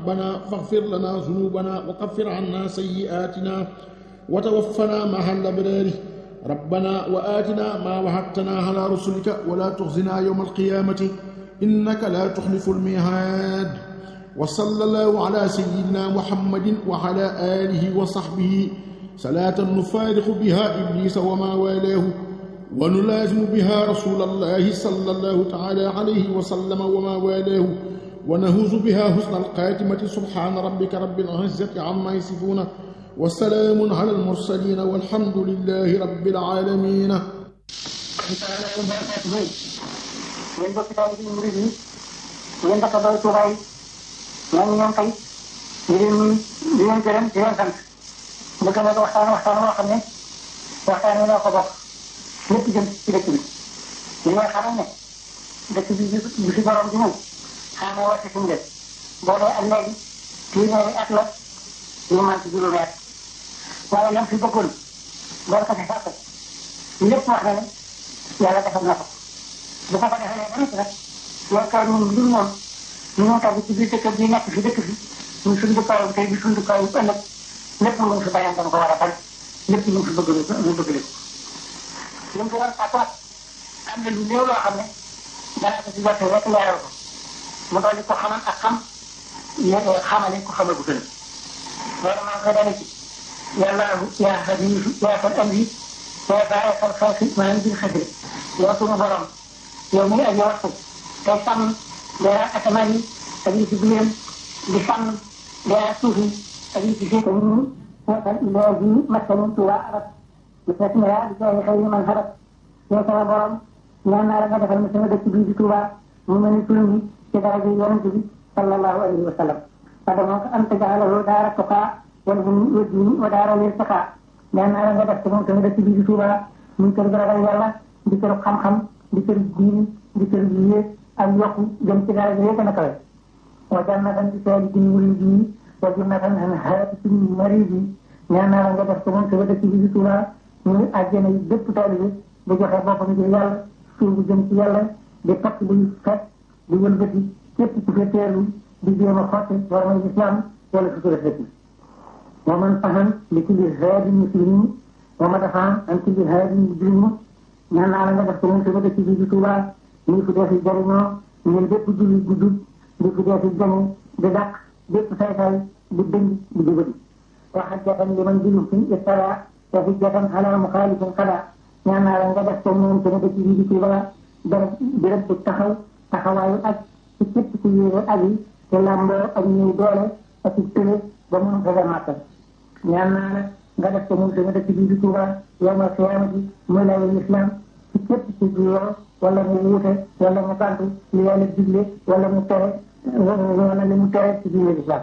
ربنا فاغفر لنا ذنوبنا وكفر عنا سيئاتنا وتوفنا مع الأبرار ربنا وآتنا ما وعدتنا على رسلك ولا تخزنا يوم القيامة إنك لا تخلف الميعاد وصلى الله على سيدنا محمد وعلى آله وصحبه صلاة نفارق بها إبليس وما والاه ونلازم بها رسول الله صلى الله تعالى عليه وسلم وما والاه ونهوز بها حسن القاتمة سبحان ربك رب العزة عما يصفون وسلام على المرسلين والحمد لله رب العالمين yéen bokk taal bi murid yi yéen dëkk ba Tuubaa yi ñoo ngi ñoom tey di leen nuyu di leen gërëm di leen sant bëgg na waxtaan waxtaan boo xam ne waxtaan wi noo ko bokk lépp jëm ci dëkk bi li ngay xamal ne dëkk bi bi fi borom di ñëw xam nga wàcc suñu dëkk boo dee ak léegi téeméeri at la ñu man ci juróomi at waaye lam fi bëggoon loolu ko fi fàtte lépp wax na ne yàlla defal na ko bu ko ko defalee ba noppi nag yaakaar ñun lu moom ñu ñoo tax ci biir dëkk bi nekk fi dëkk fi ñu suñu dëkkaayu tey bi suñu dëkkaayu ëllëg lépp lu mu fi bayan dama ko war a fal lépp lu mu fi bëgg ñu bëgg leen lu mu fi doon fàttuwaat am na lu néew loo xam ne dana ko ci jotte rek leeral ko mu dolli ko xamal ak xam xamale ko xamal bu gën loolu maa ngi koy dale ci yàlla yaa xadiisu yaa fal amri yaa bàyyi xal xalqi maa ngi bil xasri yow suñu borom yow mi ngi aji waxtu tey sàmm leeral asamaan yi ak yi ci biiram di sàmm leeral suuf yi ak yi ci suuf yi seetal ilaahi masanin tuwa arab bi tasmira bi jaay xëy man xarab yow sama borom ñaan naa la nga defal ma sama dëkk bii di Tuuba mu mel ni turam bi ci daraja yonente bi sallallahu alayhi wa sallam fadama ko am tajalahu daara tuqaa wal hum wajjini wa daara lil taqaa ñaan naa la nga def ko moom sama dëkk bii di Tuuba muy kër gu ragal yàlla di kër xam-xam di kër diini di kër yéeg ak yokku jëm ci dara yéeg a kawe wa jannatan di seedi ci muridi wa jannatan an haati ci maridi ñaan naa la nga def ko moom sama dëkk bii di Tuuba muy àjjana yi bépp taalibe bu joxe boppam ngir yàlla suubu jëm ci yàlla di takk buy fekk di wëlbati képp ku fi teelu di jéem a xotti war may islam wala sutura dëkk wa man fahan li kulli haadi muslimin wa ma dafaan an kulli haadi mujrimin ñaan naa la nga def ko moom sama dëkk bii di Tuuba ñu fi dee fi jariñoo ñun bépp julli bu jub di fi dee fi jëme di dàq bépp saytay di dëng di jubadi wa xajjatan liman bilu fi istara wa hujjatan ala muxaalifin xada ñaan naa la nga def ko moom sama dëkk bii di Tuuba dara béréb bu taxaw taxawaayu ak ci képp ku yéene ak yi te làmboo ak ñuy doole ak ci tële ba mun fa màttal ñaan naa la nga def ko moom sama dëkk bii di Tuuba yawmal qiyaamati muy lay islam ci képp ku juyoo wala mu wuute wala mu gàntu li yàlla digle wala mu tere wala li mu tere ci diine islam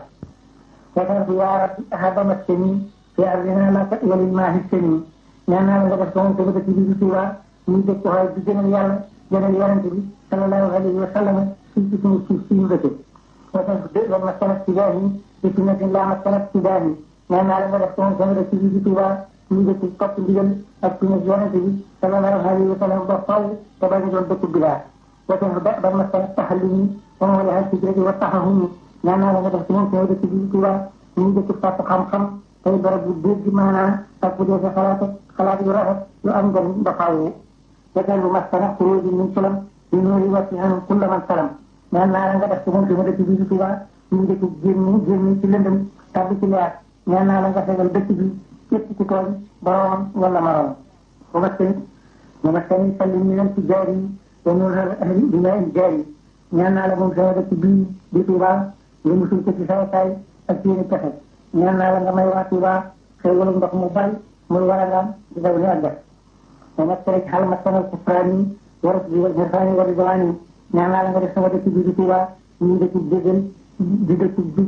wasan yaa rabbi ahaba maskani fi ardina laka walil maahi sani ñaan naa la nga def ko moom sama dëkk bii di Tuuba muy dëkk xaw di gënal yàlla gënal yonente bi sallallahu alayhi wa sallam fii ci suñu suuf si ñu dëkk wasan wal maskanat tidaahi bi sunnatin laa maskanat tidaahi ñaan naa la nga def ko moom sama dëkk bii di Tuuba muy dëkk topp ndigal ak sunna yonente bi sallallahu alayhi wa sallam ba faw te bañ a doon dëkk bidaa wasan ba ba maskanat taxallumi wa mawlaha hijrati wa taxahumi ñaan naa la nga def ko moom sama dëkk bii di Tuuba muy dëkk fàtt xam-xam tey barab bu dégg maanaam ak bu dee sa xalaat xalaat yu rafet yu am njëriñ ba faaw fekkal bu maskana xuróoji min sulam di nuuri wàcci anum kulla man salam ñaan naa la nga def ko moom sama dëkk bii di Tuuba muy dëkk génn génn ci lëndëm tabbi ci leer ñaan naa la nga fegal dëkk bi képp ku tooñ boromam wala maroom bu maskani bu maskani salli mi leen ci jaar yi wa nuural ahli bi nga in jaar yi ñaan naa la moom sama dëkk bii di Tuuba nga musul ko ci say say ak seeni pexe ñaan naa la nga may waa Tuuba xéewalu ndox mu bari muy war a ngaan di daw ni ak def te nag rek xal ma sanal kufraani warat bi wal irfaani wa ridwaani ñaan naa la nga def sama dëkk bii di Tuuba ñu dëkk déggal di dëkk bi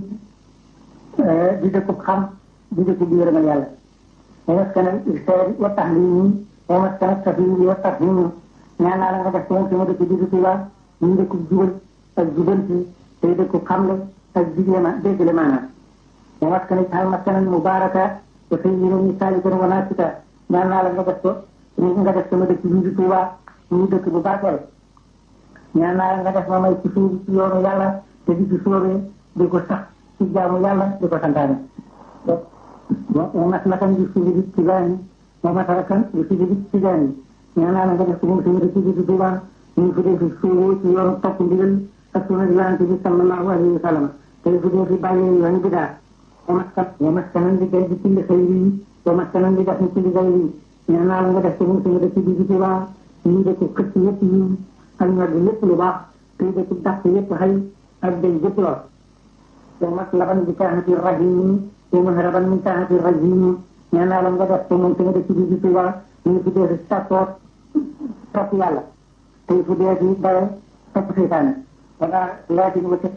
di dëkk xam di dëkk bi yërëmal yàlla wa maskanal irsaadi wa tahlimi wa maskanal tafhimi wa tafhimi ñaan naa la nga def moom sama dëkk bii di Tuuba ñu dëkk jubal ak jubanti tey dëkk xamle ak digle ma déggale maanaam wa maskanal xal maskanal mubaraka te fay yéen ñi saalikan wa naasika ñaan naa la nga def ko nga def sama dëkk bii di Tuuba ñu dëkk bu barkeel ñaan naa la nga def ma may ci suuf ci yoonu yàlla te di ci soobee di ko sax ci ci jaamu yàlla di ko santaane wa maslakan bi sujudi tijaani wa masalakan bi sujudi tijaani ñaan naa la nga def ko moom tamit ci biir Tuuba ñu fi dee fi suubu ci yoonu topp ndigal ak sunna yonent bi sallallahu alayhi wa sallam te fi dee fi bàyyee yoonu bidaa wa maskan wa maskanan bi gay bi ci li xëy yi wa maskanan bi def ni ci li gay yi ñaan naa la nga def ko moom tamit ci biir Tuuba ñu dëkk xëcc yëpp yi ak ñor bi lépp lu baax te dëkk dàq yëpp xëy ak day yëpp lool wa maslaban bi kaanati rahimi wa mahraban min kaanati rajimi ñaan naa la nga def ko moom tamit ci biir Tuuba ñu fi dee fi sàkkoot topp yàlla tey fu dee fi dawe topp seytaane wala laatin wa